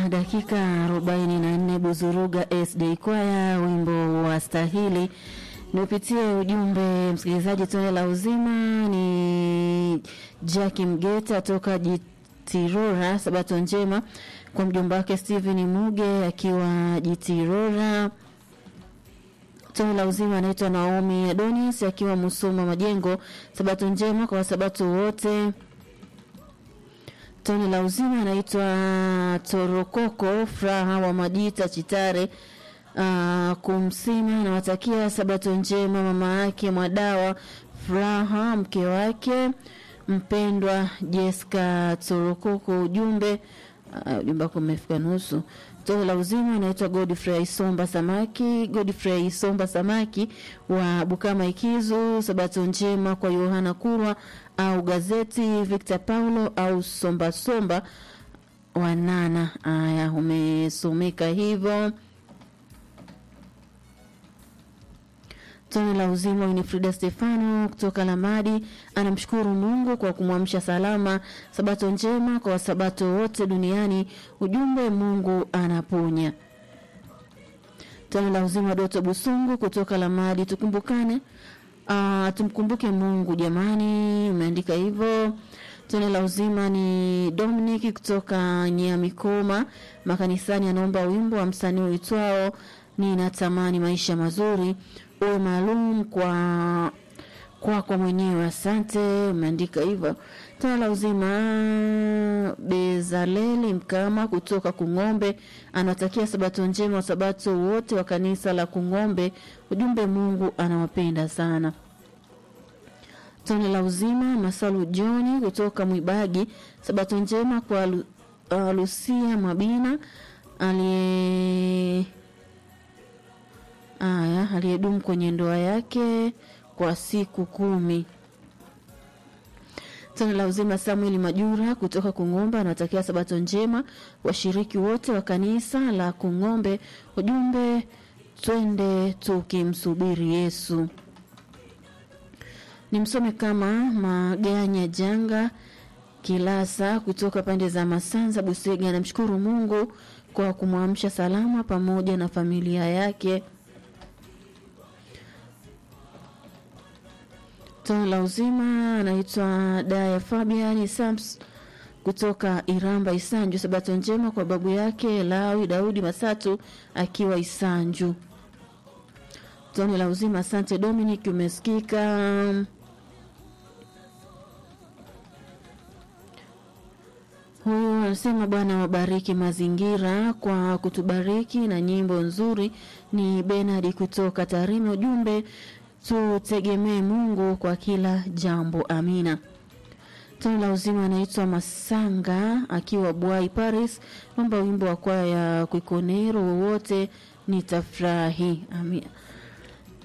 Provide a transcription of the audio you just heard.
na dakika arobaini na nne Buzuruga SD Kwaya, wimbo wa stahili. Niupitie ujumbe msikilizaji. Tone la uzima ni Jacki Mgeta toka Jitirora. Sabato njema kwa mjomba wake Steven Muge akiwa Jitirora. Tone la uzima anaitwa Naomi Adonis akiwa Musoma Majengo. Sabato njema kwa wasabato wote. Tone la uzima anaitwa Torokoko Furaha wa Majita Chitare. Uh, kumsima nawatakia sabato njema mama yake Mwadawa Furaha, mke wake mpendwa Jessica Torokoko. Ujumbe uh, ujumbe wako umefika nusu. Tone la uzima anaitwa Godfrey Isomba Samaki, Godfrey Isomba Samaki wa Bukama Ikizu. Sabato njema kwa Yohana Kurwa au gazeti Victor Paulo au Somba Somba wanana. Aya, umesomeka hivyo. Tone la uzima Winifrida Stefano kutoka Lamadi anamshukuru Mungu kwa kumwamsha salama. Sabato njema kwa wasabato wote duniani. Ujumbe, Mungu anaponya. Tone la uzima Doto Busungu kutoka Lamadi, tukumbukane Uh, tumkumbuke Mungu jamani, umeandika hivyo. Tone la uzima ni Dominic kutoka Nyamikoma makanisani, anaomba wimbo wa msanii uitwao ninatamani maisha mazuri uwe maalum kwa kwako mwenyewe. Asante, umeandika hivyo. Tone la uzima Bezaleli Mkama kutoka Kung'ombe anawatakia sabato njema wasabato wote wa kanisa la Kung'ombe. Ujumbe, Mungu anawapenda sana. Tone la uzima Masalu Joni kutoka Mwibagi, sabato njema kwa Lu, uh, Lucia Mabina aliye aya aliyedumu kwenye ndoa yake kwa siku kumi. Tone la uzima Samuel Majura kutoka Kung'ombe anawatakia sabato njema washiriki wote wa kanisa la Kung'ombe. Ujumbe, twende tukimsubiri Yesu. Ni msome kama Maganya Janga Kilasa kutoka pande za Masanza Busega, anamshukuru Mungu kwa kumwamsha salama pamoja na familia yake. Tone la uzima anaitwa Daya Fabian Sams kutoka Iramba Isanju. Sabato njema kwa babu yake Lawi Daudi Masatu akiwa Isanju. Tone la uzima, asante Dominic, umesikika. Huyu anasema Bwana wabariki mazingira kwa kutubariki na nyimbo nzuri. Ni Benard kutoka Tarime. Ujumbe tutegemee Mungu kwa kila jambo, amina. Tone la uzima anaitwa Masanga akiwa Bwai Paris, naomba wimbo wa kwaya ya Kwikonero wowote nitafurahi, amina.